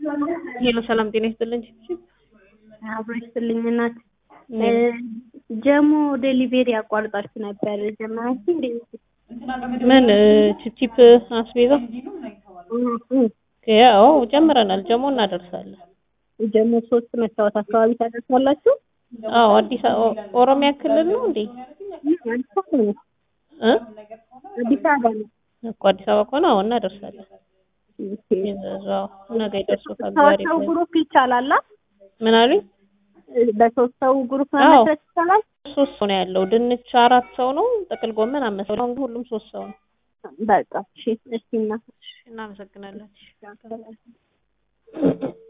ሄሎ ሰላም ጤና ይስጥልኝ። አብሮ ይስጥልኝ እናት። ጀሞ ዴሊቬሪ አቋርጣችሁ ነበር ጀመራችሁ እንዴ? ምን ቺፕ አስቤዛ? ያው ጀምረናል። ጀሞ እናደርሳለን። ጀሞ ሶስት መስታወት አካባቢ ታደርሳላችሁ? አዎ አዲስ አበባ ኦሮሚያ ክልል ነው እንዴ? አዲስ አበባ ነው። እ አዲስ አበባ ነው። እኮ አዲስ አበባ ከሆነ አዎ እናደርሳለን። እዛው ነገ ይደርሶታል። ዛሬ ሰው ግሩፕ ይቻላል? ምን አሉኝ? በሶስት ሰው ግሩፕ አዎ። መመስረት ይቻላል? ሶስት ሰው ነው ያለው። ድንች አራት ሰው ነው። ጥቅል ጎመን አምስት ሰው ነው። አሁን ሁሉም ሶስት ሰው ነው። በቃ እሺ፣ እሺ እና እናመሰግናለን።